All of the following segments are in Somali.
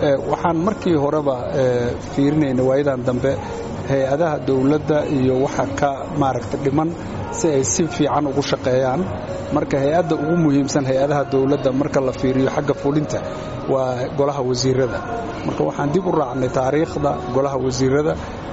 waxaan markii horeba fiirinayna waayadan dambe hay-adaha dowladda iyo waxa ka maaragta dhiman si ay si fiican ugu shaqeeyaan marka hay-adda ugu muhiimsan hay-adaha dowladda marka la fiiriyo xagga fulinta waa golaha wasiirada marka waxaan dib u raacnay taariikhda golaha wasiirada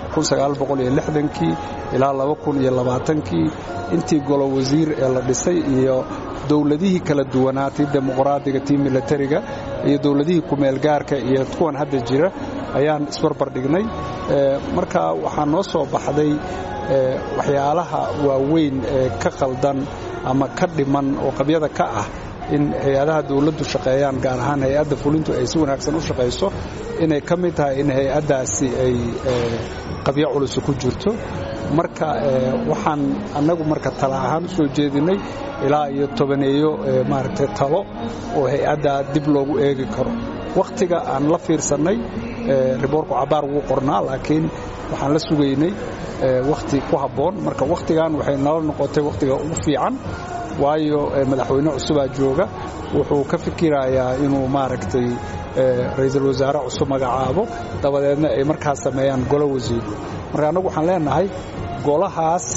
kii ilaa kii intii golo wasiir ee la dhisay iyo dowladihii kala duwanaa tii dimuqraadiga tii milatariga iyo dowladihii kumeelgaarka iyo kuwan hadda jira ayaan isbarbar dhignay marka waxaa noo soo baxday waxyaalaha waaweyn ee ka qaldan ama ka dhiman oo qabyada ka ah in hay-adaha dowladdu shaqeeyaan gaar ahaan hay-adda fulintu ay si wanaagsan u shaqayso inay ka mid tahay in hay-addaasi ay qabyo culusi ku jirto marka waxaan annagu marka tala ahaan u soo jeedinay ilaa iyo tobaneeyo maaragtay talo oo hay-addaa dib loogu eegi karo wakhtiga aan la fiirsannay riboorku cabaar wuu qornaa laakiin waxaan la sugaynay wakhti ku habboon marka wakhtigan waxay nala noqotay wakhtiga ugu fiican waayo madaxweyne cusubaa jooga wuxuu ka fikirayaa inuu maaragtay ra'iisul wasaare cusub magacaabo dabadeedna ay markaas sameeyaan golo wasiiro marka annagu waxaan leenahay golahaas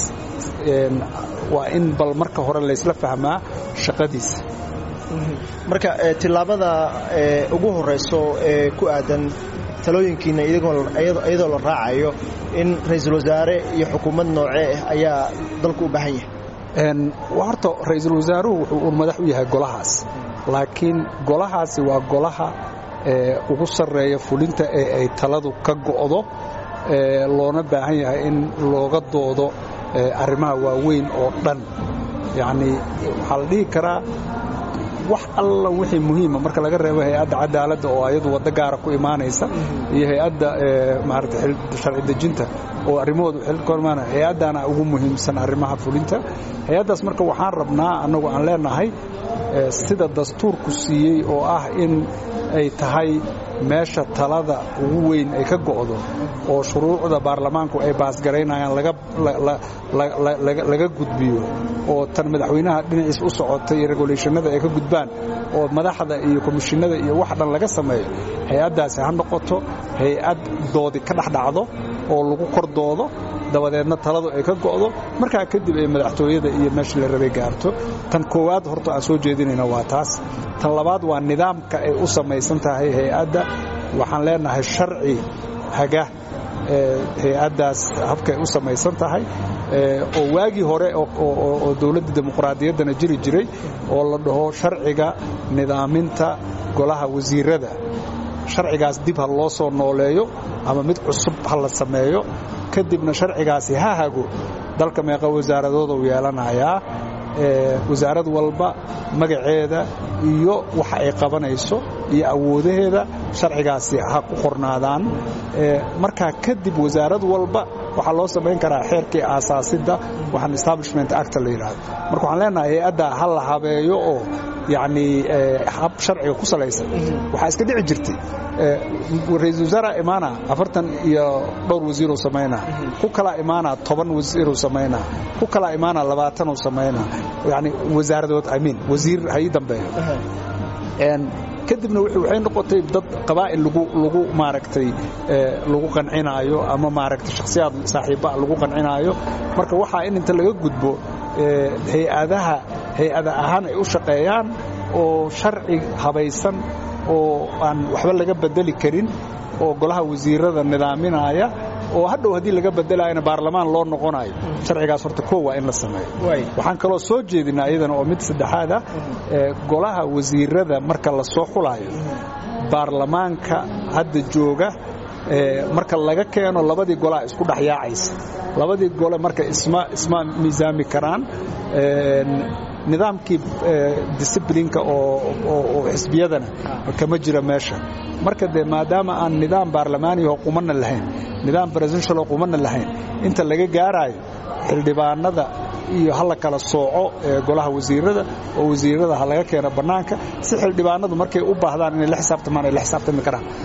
waa in bal marka hore laysla fahmaa shaqadiisa marka tillaabada ugu horayso ee ku aadan talooyinkiina iyadoo la raacayo in ra'iisul wasaare iyo xukuumad noocee ah ayaa dalku u baahan yahay horta ra'iisul wasaaruhu wuxuu uun madax u yahay golahaas laakiin golahaasi waa golaha ugu sarreeya fulinta ee ay taladu ka go'do loona baahan yahay in looga doodo arrimaha waaweyn oo dhan yacnii waxaa la dhihi karaa wax alla wixii muhiima marka laga reebo hay-adda cadaaladda oo ayadu waddo gaara ku imaanaysa iyo hay-adda maarata sharci dejinta oo arrimahoodu xilkormaana hay-addana ugu muhiimsan arrimaha fulinta hay-addaas marka waxaan rabnaa annagu aan leenahay sida dastuurku siiyey oo ah in ay tahay meesha talada ugu weyn ay ka go'do oo shuruucda baarlamaanku ay baasgaraynayaan laga gudbiyo oo tan madaxweynaha dhinaciis u socotay iyo reguleeshanada ay ka gudbaan oo madaxda iyo komishinada iyo wax dhan laga sameeyo hay-addaasi ha noqoto hay-ad doodi ka dhexdhacdo oo lagu kor doodo dabadeedna taladu ay ka go'do markaa kadib ay madaxtooyada iyo meeshii la rabay gaarto tan koowaad horta aan soo jeedinayna waa taas tan labaad waa nidaamka ay u samaysan tahay hay-adda waxaan leenahay sharci haga hay-addaas habkay u samaysan tahay oo waagii hore oo dowladda dimuqraadiyaddana jiri jiray oo la dhaho sharciga nidaaminta golaha wasiirada sharcigaas dib ha loo soo nooleeyo ama mid cusub ha la sameeyo kadibna sharcigaasi ha hago dalka meeqa wasaaradooda u yeelanayaa wasaarad walba magaceeda iyo waxa ay qabanayso iyo awoodaheeda sharcigaasi ha ku qornaadaan markaa kadib wasaarad walba waxaa loo samayn karaa xeerkii aasaasidda waxaan establishment acta la yidhaahdo marka waxaan leenahay hay-adda ha la habeeyo oo yacnii hab sharciga ku salaysan waxaa iska dhici jirtay ra-iisul wasaara imaana afartan iyo dhowr wasiiruu samaynaa ku kalaa imaana toban wasiiruu samaynaa ku kalaa imaana labaatanuu samaynaa yani wasaaradood amiin wasiir ha ii dambeeyo kadibna waxay noqotay dad qabaa'il lagu maaragtay lagu qancinaayo ama maaragtay shakhsiyaad saaxiibbaa lagu qancinaayo marka waxaa in inta laga gudbo hay-adaha hay-ada ahaan ay u shaqeeyaan oo sharci habaysan oo aan waxba laga bedeli karin oo golaha wasiirada nidaaminaya oo hadhow haddii laga bedelayana baarlamaan loo noqonayo sharcigaas horta koo waa in la sameeyo waxaan kaloo soo jeedinaa iyadana oo mid saddexaad ah golaha wasiirada marka la soo xulaayo baarlamaanka hadda jooga marka laga keeno labadii golaa isku dhexyaacaysa labadii gole marka isma miisaami karaan nidaamkii disiblinka oo xisbiyadana kama jira meesha marka dee maadaama aan nidaam baarlamaaniyaho qumanna lahayn nidaam presidentialoo qumanna lahayn inta laga gaaraayo xildhibaanada iyo ha la kala sooco golaha wasiirada oo wasiirada ha laga keeno bannaanka si xildhibaanadu markay u baahdaan inay la xisaabtamaan ay la xisaabtami karaan